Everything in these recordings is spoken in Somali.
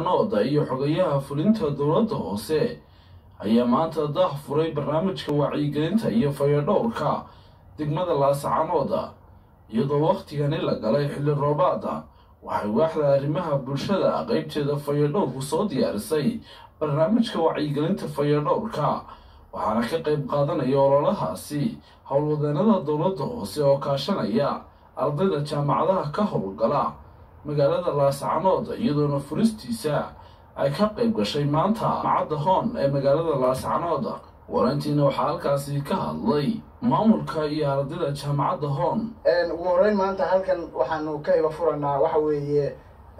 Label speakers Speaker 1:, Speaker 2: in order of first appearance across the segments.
Speaker 1: laascaanooda iyo xogayaha fulinta dowladda hoose ayaa maanta daah furay barnaamijka wacyigelinta iyo fayadhowrka degmada laascaanooda iyadoo wakhtigani la galay xilli roobaada waxay waaxda arrimaha bulshada qeybteeda fayadhowrku soo diyaarisay barnaamijka wacyigelinta fayadhowrka waxaana ka qayb qaadanaya ololahaasi howlwadeenada dowladda hoose oo kaashanaya ardayda jaamacadaha ka howlgala magaalada laascanood iyadoona furistiisa ay ka qayb gashay maanta macadda hoon ee magaalada laascanood warantiina waxaa halkaasi ka hadlay maamulka iyo ardayda jaamacadda hoon
Speaker 2: ugu horeyn maanta halkan waxaanu ka iba furanaa waxa weeye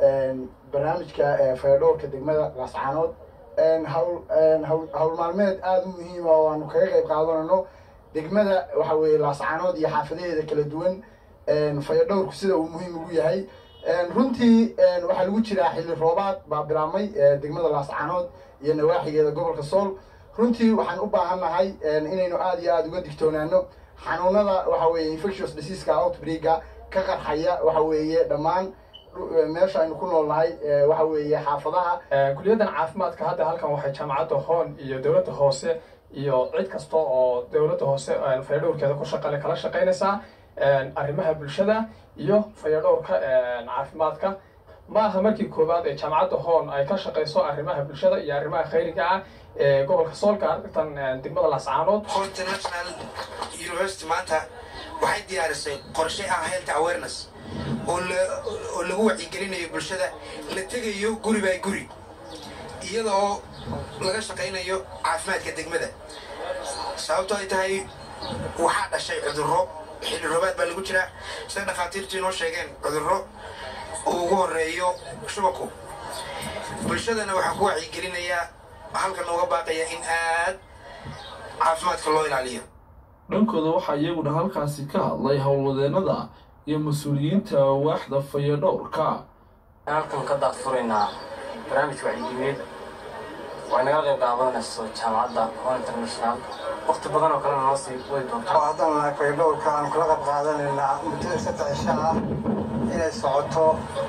Speaker 2: barnaamijka fayadhowrka degmada laascaanood hawl hawl maalmeed aada u muhiima oo aanu kaga qayb qaadanayno degmada waxa weeye laascaanood iyo xaafadaheeda kala duwan fayadhowrku sida uu muhiim ugu yahay runtii waxaa lagu jiraa xilli roobaad baa bilaabmay degmada laascaanood iyo nawaaxigeeda gobolka sool runtii waxaan u baahannahay inaynu aada iyo aada uga digtoonaano xanuunada waxa weeye infectious diseaska outbreaka ka qarxaya waxa weeye dhammaan meesha aynu ku noolnahay waxa weeye xaafadaha
Speaker 3: kuliyaddan caafimaadka hadda halkan waxay jaamacadda hoon iyo dowladda hoose iyo cid kasta oo dowladda hoose fayadhowrkeeda ku shaqale kala shaqaynaysaa arrimaha bulshada iyo fayadhowrka caafimaadka ma aha markii koowaad ee jaamacadda hoon ay ka shaqayso arrimaha bulshada iyo arrimaha khayriga ah ee gobolka soolka tan degmada laascaanood
Speaker 4: international university maanta waxay diyaarisay qorshe ah health awareness oo oo lagu wacyigelinayo bulshada la tegayo guri by guri iyada oo laga shaqaynayo caafimaadka degmada sababto ay tahay waxaa dhashay cudurro xilli roobaad baa lagu jiraa sida dhakhaatiirtu inoo sheegeen cudurro uu ugu horeeyo shubaku bulshadana waxaan ku wacyigelinayaa halkan nooga baaqaya in aad caafimaadka loo ilaaliyo
Speaker 1: dhankooda waxaa iyaguna halkaasi ka hadlay howlwadeenada iyo mas-uuliyiinta waaxda fayadhowrka
Speaker 5: halkan ka daaqfuraynaa barnaamij wacyigelin way naga qayb qaadanayso jaamacadda hon international waqti badan oo kalena noo sii wadi doontaa
Speaker 2: haddana fayadhowrka aanu kala qayb qaadanaynaa muddo saddex cisho ah inay socoto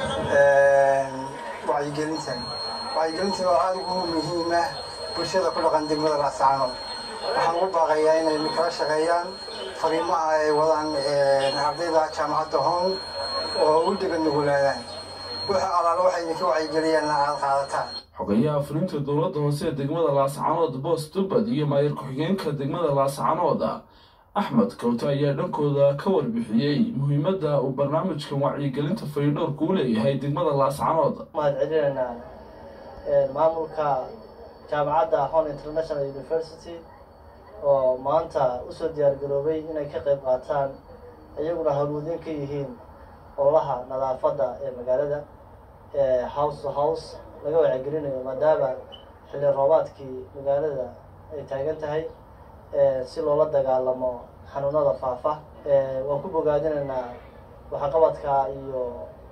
Speaker 2: wacyigelintan wacyigelintan oo aada ugu muhiima bulshada ku dhaqan degmada laascaanood waxaan ugu baaqayaa inay kala shaqeeyaan fariimaha ay wadaan ardayda jaamacadda hoon oo u dhegan nugulaadaan waxa alaalo waxay idinka wacyigeliyaan aada qaadataan
Speaker 1: xogayaha fulinta dowladda hoose ee degmada laascaanood boos dubbad iyo maayir ku-xigeenka degmada laascaanood axmed kawte ayaa dhankooda ka warbixiyey muhiimadda uu barnaamijkan wacyigelinta fayadhowrka u leeyahay degmada laascaanood
Speaker 6: mahad celinaynaa maamulka jaamacadda hon international university oo maanta usoo diyaargaroobay inay ka qayb qaataan iyaguna howlwadeen ka yihiin ololaha nadaafadda ee magaalada house to house laga wacyigelinayo maadaama xilli roobaadkii magaalada ay taagan tahay si loola dagaalamo xanuunada faafa waan ku bogaadinaynaa waxqabadka iyo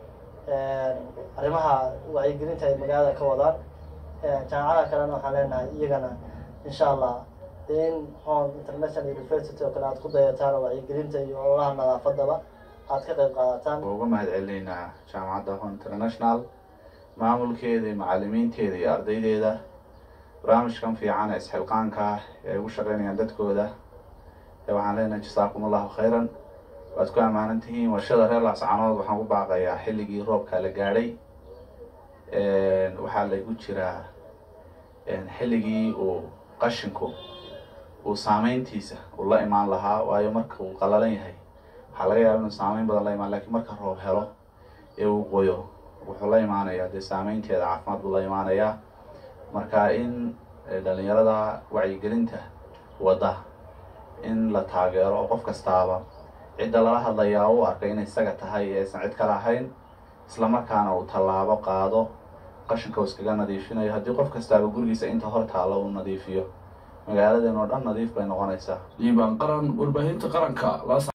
Speaker 6: arrimaha wacyigelinta ay magaalada ka wadaan jaamacadaha kalena waxaan leenahay iyagana insha allah in hon international university oo kale aad ku dayataan oo wacyigelinta iyo ololaha nadaafadaba aad ka qayb qaadataan
Speaker 7: uga mahad celinaynaa jaamacadda hon international maamulkeeda iyo macalimiinteeda iyo ardaydeeda barnaamijkan fiican ee isxilqaanka ah ee ugu shaqeynayaan dadkooda waxaan leenahay jasaakum allahu khayran waad ku ammaanan tihiin warshada reer laascanood waxaan ku baaqayaa xilligii roobka la gaadhay waxaa lagu jiraa xilligii uu qashinku uu saameyntiisa uu la imaan lahaa waayo marka uu qalalan yahay waxaa laga yaaba inuu saameyn badan la imaan lakiin marka roob helo ee uu qoyo wuxuu la imaanayaa dee saameynteeda caafimaad buu la imaanayaa marka in dhalinyarada wacyigelinta wadda in la taageero oo qof kastaaba cidda lala hadlayaa u arkay inay isaga tahay ee aysan cid kale ahayn isla markaana uu tallaabo qaado qashinka uu iskaga nadiifinayo haddii qof kastaaba gurigiisa inta hor taalla uu nadiifiyo magaaladan oo dhan nadiif bay noqonaysaa
Speaker 1: liibaan qaran warbaahinta qaranka